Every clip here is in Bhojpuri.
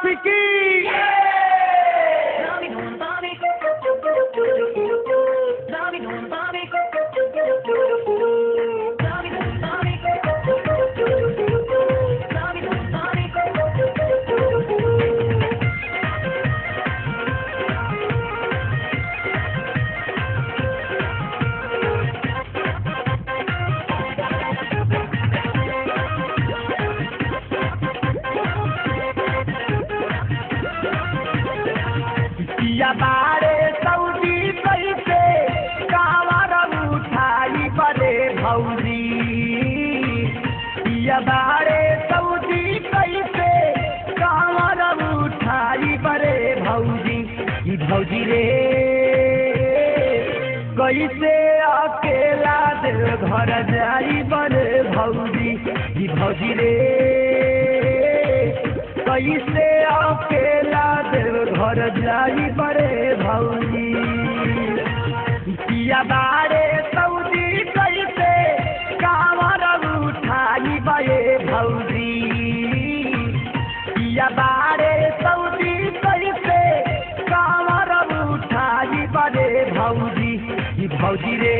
की Dami dum dami. Dami dum dami. Dami dum dami. Dami dum dami. पिया बारे सऊदी कैसे कावर उठाई बड़े भौजी पिया बारे सऊदी कैसे कावर उठाई बड़े भौजी ई भौजी रे कैसे अकेला देव घर जाई बड़े भौजी ई भौजी रे कैसे अकेला देव घर जाई बड़े भौजी पिया बारे सऊदी कैसे कावर उठाई बड़े भौजी पिया बारे सऊदी कैसे कावर उठाई बड़े भौजी ई भौजी रे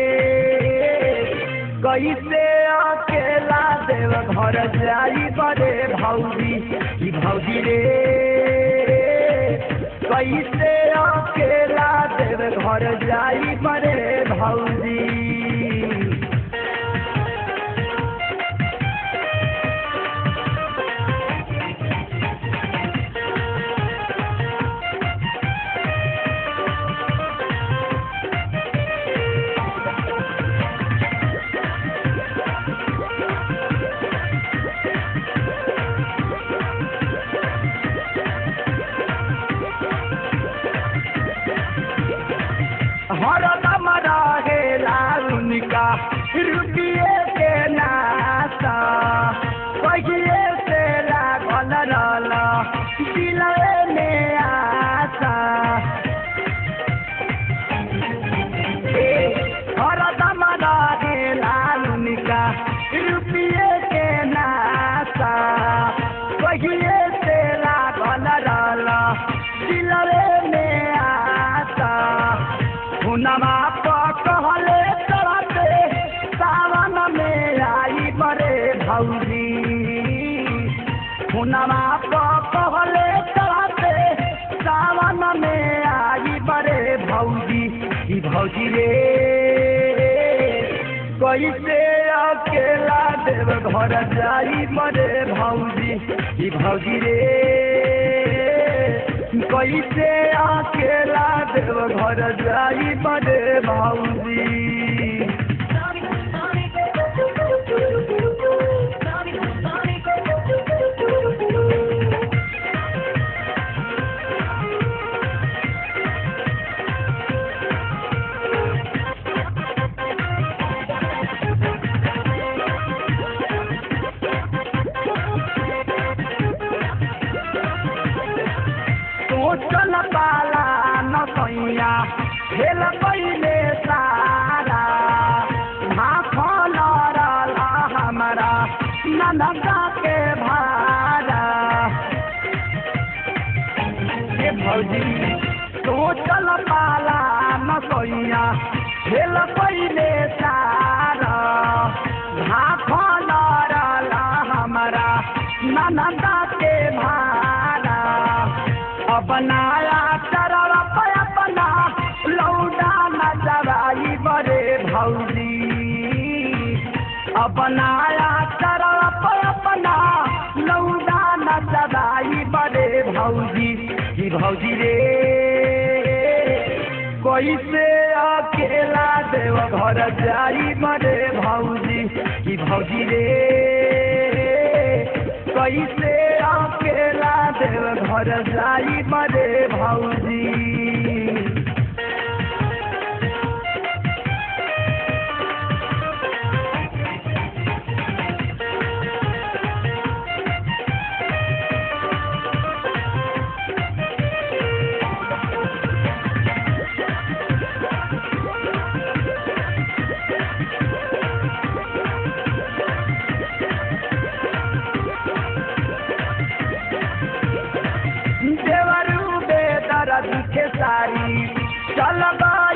कैसे अकेला देव घर जाई बड़े भौजी ई भौजी रे कैसे अकेला देव घर जाई बड़े भौजी हरदम रहेला उनका रुपये के नाता कहिए से लागल रहल दिलवे में आशा ए, हरदम रहेला उनका रुपये के नाता कहिए से लागल रहल दिलवे में आशा हुनमा कहले चढ़ते सावन में आई बड़े भौजी हुनमा कहले चढ़ते सावन में आई बड़े भौजी ई भौजी रे कैसे अकेला देव घर जाई बड़े भौजी ई भौजी रे कैसे अकेला देव घर जाई बड़े भौजी Dami dum dami. Dami dum dami. सोचल पाला न सैया खेल पहिले सारा भाखल रहल हमारा ननका के भारा के भौजी सोचल पाला न सैया खेल पहिले सारा भाखल रहल हमारा ननका के भारा अपनाया चरवा पे अपना लौटा न जवाई बड़े भौजी अपनाया चरवा पे अपना लौटा न जवाई बड़े भौजी की भौजी रे कैसे अकेला देव घर जाई बड़े भौजी की भौजी रे कैसे अकेला देव घर जाई बड़े भौजी खेसारी चल